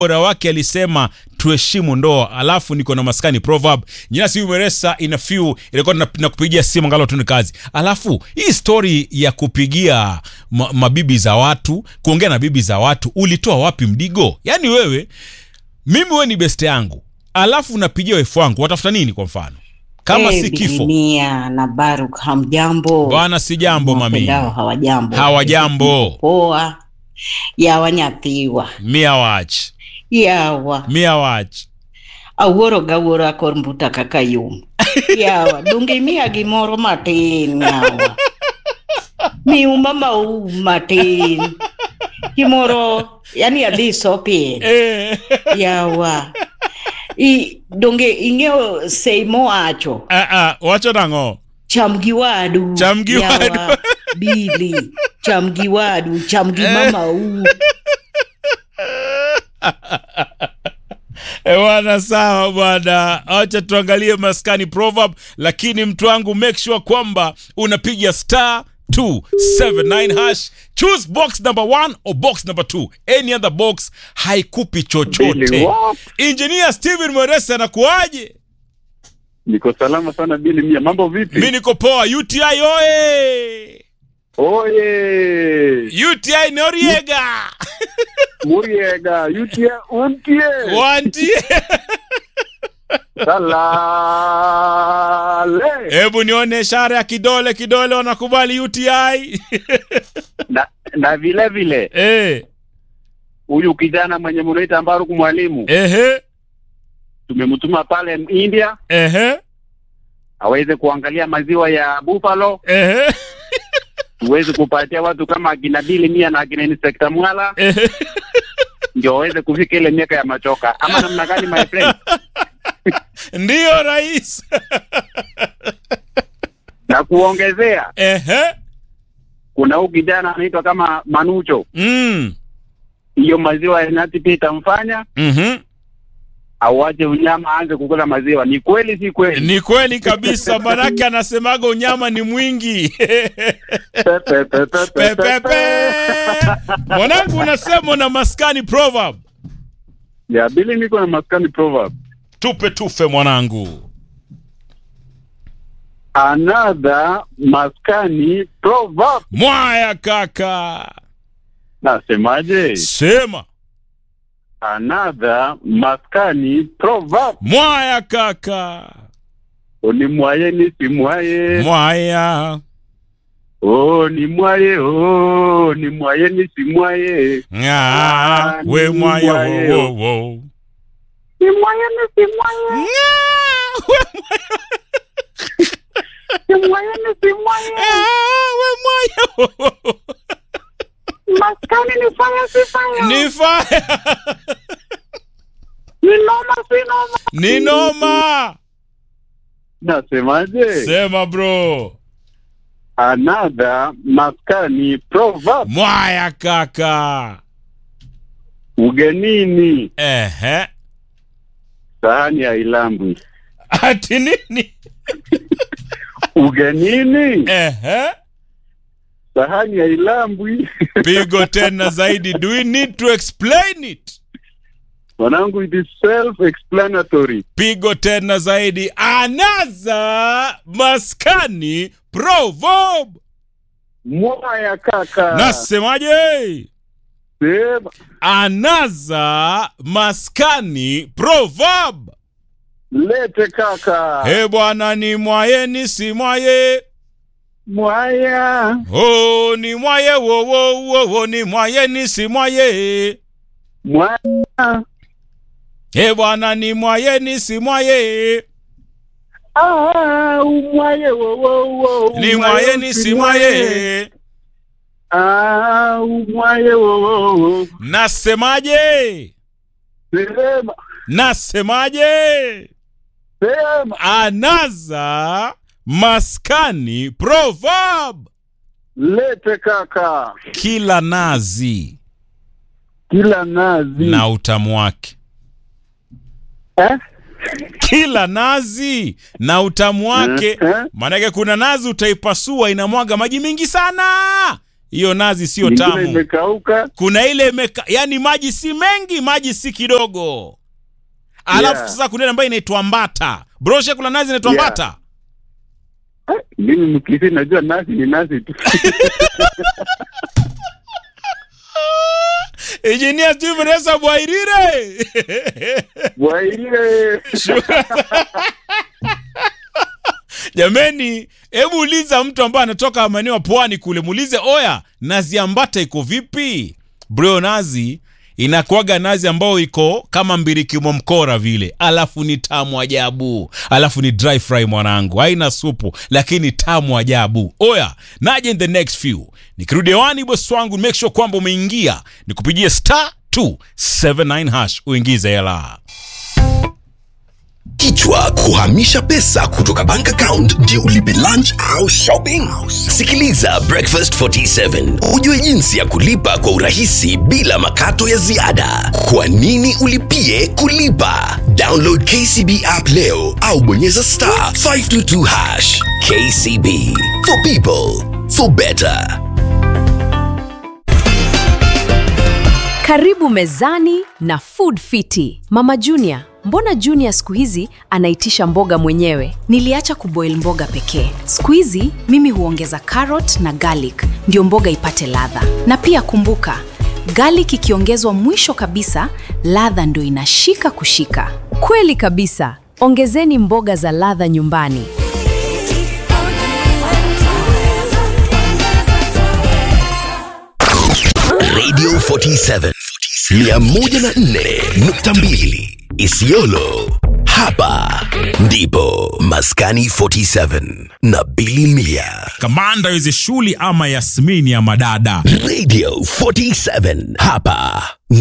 bora wake alisema tuheshimu ndoa, alafu niko na maskani proverb jina si umeresa ina few ilikuwa na, na kupigia simu ngalo tu ni kazi. Alafu hii story ya kupigia ma, mabibi za watu kuongea na bibi za watu ulitoa wapi mdigo? Yaani wewe mimi wewe ni beste yangu, alafu unapigia wefu wangu, watafuta nini? Kwa mfano kama Eh, si kifo Bilimia na Baruk hamjambo. bwana, si jambo mami, Wapendao hawajambo. hawajambo Poa. Yawa nyathiwa. mia wach Yawa. mia wach Awuoro gawuoro akor mbuta kaka yum. Yawa. Donge imiya gimoro matin yawa. Miuma mau matin. Gimoro, yani adhi sopie. eh. Yawa. I, donge ing'eyo sei mowacho. ah, ah, wacho nang'o cham gi wadu Cham gi Yawa, wadu. bili cham gi wadu cham gi mamau Eh, bwana sawa bwana, acha tuangalie maskani proverb, lakini mtu wangu make sure kwamba unapiga star 279 hash choose box number 1 or box number 2 any other box haikupi chochote Billy, what? engineer steven mweresa anakuaje Niko salama sana Bili Mia, mambo vipi? mi niko poa uti oye Oye, uti noriega Muriega, Yutie, Untie, wantie Salale. hebu nione ishara ya kidole kidole wanakubali uti Na, na vile vile eh, huyu kijana mwenye munaita Mbaruku mwalimu ehe, tumemtuma pale India ehe, aweze kuangalia maziwa ya buffalo, ehe, tuweze kupatia watu kama akina Bili Mia na akina Inspector Mwala ehe. ndio waweze kufika ile miaka ya machoka, ama namna gani my friend? ndiyo rais Na kuongezea ehe, kuna huyu kijana anaitwa kama Manucho, mm. hiyo maziwa ya nyati pia itamfanya mhm. auache unyama aanze kukula maziwa. Ni kweli si kweli? ni kweli kabisa manake anasemaga unyama ni mwingi Pe, pe, pe, pe, pe, pe, pepepe mwanangu unasema na maskani proverb Ya Bili, niko na maskani proverb. tupe tufe mwanangu Another maskani proverb. mwaya kaka Nasemaje? sema Another maskani proverb. mwaya kaka Ni mwaye ni si mwaye. mwaya Oh, ni mwaye. Oh, ni mwaye ni si mwaye. Nga, we mwaya wo, wo, wo. Ni mwaye ni si mwaye. Nga, we mwaya Ni mwaye ni si mwaye. Ah, we mwaya wo, wo, wo. Maskani ni fanya si fanya. ni faya Ni noma si noma. ni noma Nasemaje? sema bro Another maskani proverb. mwaya kaka Ugenini ehe sahani ya ilambwi. ati nini Ugenini ehe sahani ya ilambwi. pigo tena zaidi do we need to explain it Mwanangu, it is self-explanatory. pigo tena zaidi anaza maskani proverb Mwaya kaka. nasemaje Sema. anaza maskani proverb Lete kaka. he bwana ni mwaye ni si mwaye Mwaya. oh, ni mwaye wo, wo, wo, wo, ni mwaye ni si mwaye Mwaya. he bwana ni mwaye ni si mwaye Ah, umwaye wo wo wo. ni mwaye ni si mwaye Ah, umwaye wo wo wo. nasemaje Sema. nasemaje Sema. anaza maskani proverb Lete kaka. kila nazi Kila nazi. na utamu wake Eh? kila nazi na utamu wake Eh, eh. maanake kuna nazi utaipasua inamwaga maji mengi sana hiyo nazi sio Nyingine tamu imekauka. kuna ile imeka, yani maji si mengi maji si kidogo alafu Yeah. sasa kuna ile ambayo inaitwa mbata broshe kuna nazi inaitwa Yeah. mbata Ah, Mimi mkisi najua nasi ni nasi tu. engineer Steve Resa Bwairire Bwaile. jameni hebu uliza mtu ambaye anatoka maeneo ya pwani kule muulize oya nazi ya mbata iko vipi bro nazi inakuaga nazi ambayo iko kama mbirikimo mkora vile alafu ni tamu ajabu alafu ni dry fry mwanangu haina supu lakini tamu ajabu oya naje in the next few nikirudi hewani bosi wangu make sure kwamba umeingia nikupigie star 279 hash uingize hela Kichwa kuhamisha pesa kutoka bank account ndio ulipe lunch au shopping. Sikiliza Breakfast 47 ujue jinsi ya kulipa kwa urahisi bila makato ya ziada. Kwa nini ulipie kulipa? Download KCB app leo au bonyeza star 522 hash. KCB for people for better. Karibu mezani na Food Fiti. Mama Junior, mbona Junior siku hizi anaitisha mboga mwenyewe? Niliacha kuboil mboga pekee. Siku hizi mimi huongeza carrot na garlic ndio mboga ipate ladha. Na pia kumbuka, garlic ikiongezwa mwisho kabisa, ladha ndio inashika kushika. Kweli kabisa. Ongezeni mboga za ladha nyumbani. Radio 47 104.2 Isiolo. Hapa ndipo Maskani 47 na Billy Mia. kamanda hizi shuli ama yasmini ya madada Radio 47 hapa